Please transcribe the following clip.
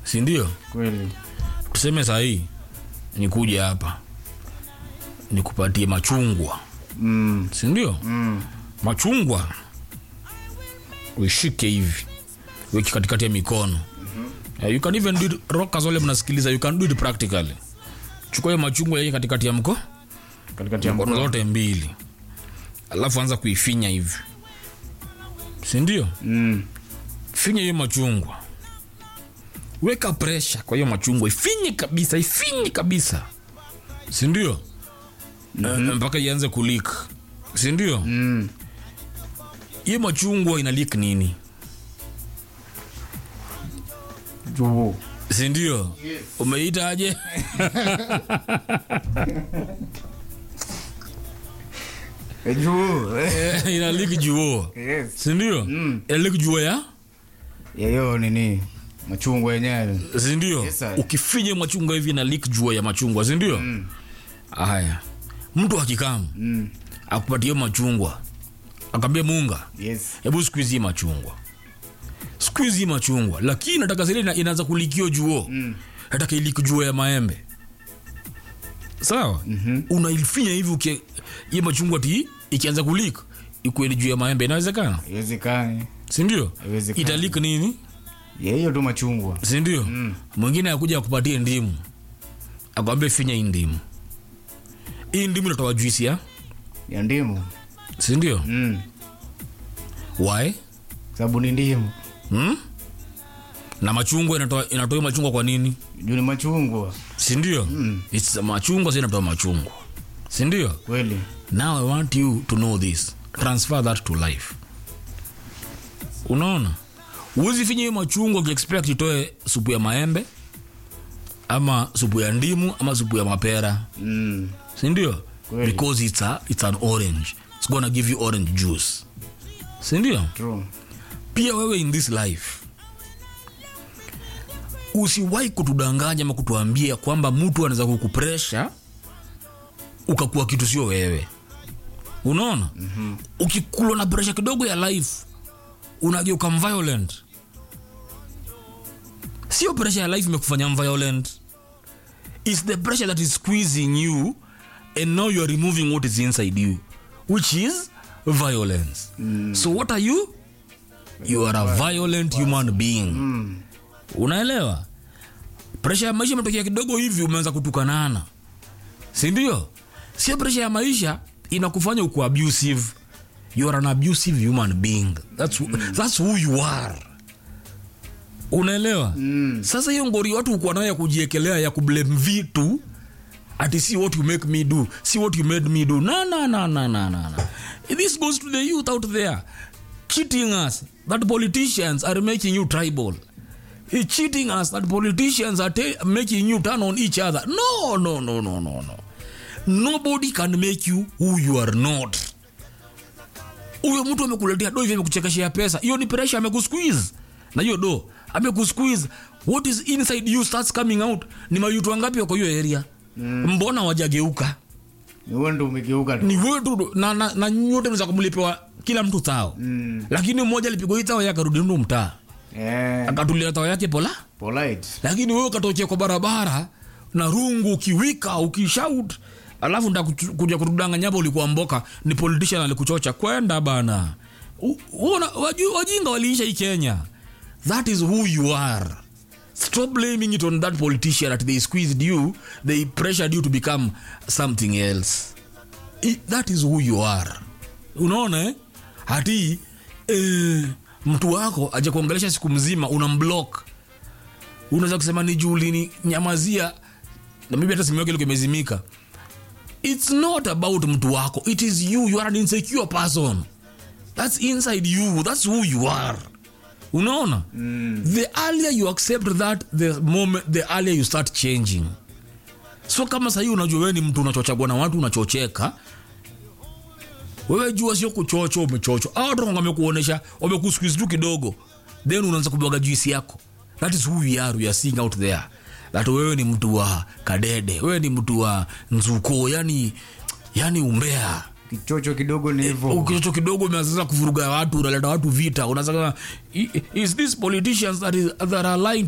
si ndio kweli tuseme sahii nikuja hapa nikupatie machungwa mm. si ndio Mm. machungwa uishike hivi weki katikati ya mikono uh, you can even do it rockers wale mnasikiliza you can do it practically chukua hiyo machungwa yeke katikati ya mko katikati ya mkono mkono zote mbili alafu anza kuifinya hivi si ndio mm. finya hiyo machungwa weka presha kwa hiyo machungwa ifinye kabisa ifinye kabisa sindio mm-hmm. mpaka ianze kulik sindio Mm. hiyo machungwa ina lik nini juu sindio Yes. umeita aje Eh, juu eh. ina lik juo yes sindio Mm. ina lik juo ya yayo nini machungwa yenyewe sindio Yes, sir. ukifinya machungwa hivi ina lik jua ya machungwa sindio Mm. haya mtu akikamu Mm. akupatia machungwa akambia munga yes hebu squeeze hii machungwa squeeze hii machungwa lakini nataka zile ina- inaanza kulikio juo Mm. nataka iliki juo ya maembe sawa Mhm. unaifinya hivi uki hii machungwa ti ikianza kulik ikueni juu ya maembe inawezekana iwezekani sindio Haiwezekani. italik nini yehiyo tu machungwa sindio Mm. mwingine akuja akupatie ndimu akwambia finya hii ndimu hii ndimu inatoa juisi ya ya ndimu sindio mm. why sababu ni ndimu hmm? na machungwa inatoa inatoa hiyo machungwa kwa nini juu ni machungwa sindio Mm. It's machungwa si inatoa machungwa sindio kweli now i want you to know this transfer that to life unaona huwezi finya hiyo machungwa ukiexpect itoe supu ya maembe ama supu ya ndimu ama supu ya mapera mm. sindio Kweli. because it's, a, it's an orange it's gonna give you orange juice sindio true pia wewe in this life usiwahi kutudanganya ama kutuambia kwamba mtu anaweza kukupresha ukakuwa kitu sio wewe unaona mm-hmm. ukikulwa na presha kidogo ya life unageuka violent sio presha ya life imekufanya violent is the pressure that is squeezing you and now you are removing what is inside you which is violence mm. so what are you you are a violent human being mm. unaelewa presha ya maisha imetokea kidogo hivi umeanza kutukanana sindio sio presha ya maisha inakufanya uku abusive you are an abusive human being that's, mm. that's who you are unaelewa Mm. sasa hiyo ngori watu ukuwa nayo ya kujiekelea ya kublame vitu ati see what you make me do see what you made me do na na na na na na na this goes to the youth out there cheating us that politicians are making you tribal It's cheating us that politicians are ta- making you turn on each other no no no no no no nobody can make you who you are not huyo mtu amekuletea do hivi amekuchekeshea pesa hiyo ni presha amekusqueeze na hiyo do amekusqueeze what is inside you starts coming out ni mayutu wangapi wako hiyo area mm. mbona wajageuka ni wewe ndo umegeuka tu ni wewe tu na, na, na nyote mza kumlipewa kila mtu tao mm. lakini mmoja alipigwa hii tao yake akarudi ndu mtaa eh, akatulia tao yake pola polite lakini wewe ukatokea kwa barabara na rungu ukiwika ukishout alafu nda kuja kutudanganya hapo ulikuwa mboka ni politician alikuchocha kwenda bana U- uona waju- wajinga waliisha hii kenya that is who you are stop blaming it on that politician that they squeezed you they pressured you to become something else I, that is who you are unaona eh? hati eh, mtu wako aja kuongelesha siku mzima una mblock unaweza kusema ni juu ulini nyamazia na maybe hata simu yake ilikuwa imezimika it's not about mtu wako it is you you are an insecure person that's inside you that's who you are unaona mm. the earlier you accept that the moment the earlier you start changing so kama sahii unajua wewe ni mtu unachochagua na watu unachocheka wewe jua sio kuchocho umechocho au watu wamekuonesha wamekusqueeze tu kidogo then unaanza kubwaga juisi yako that is who we are we are seeing out there that wewe ni mtu wa kadede wewe ni mtu wa nzuko yani yani umbea kichocho kidogo ni hivyo ukichocho kidogo umeanza kuvuruga watu unaleta watu vita unasema "I- is this politicians that, is, that are lying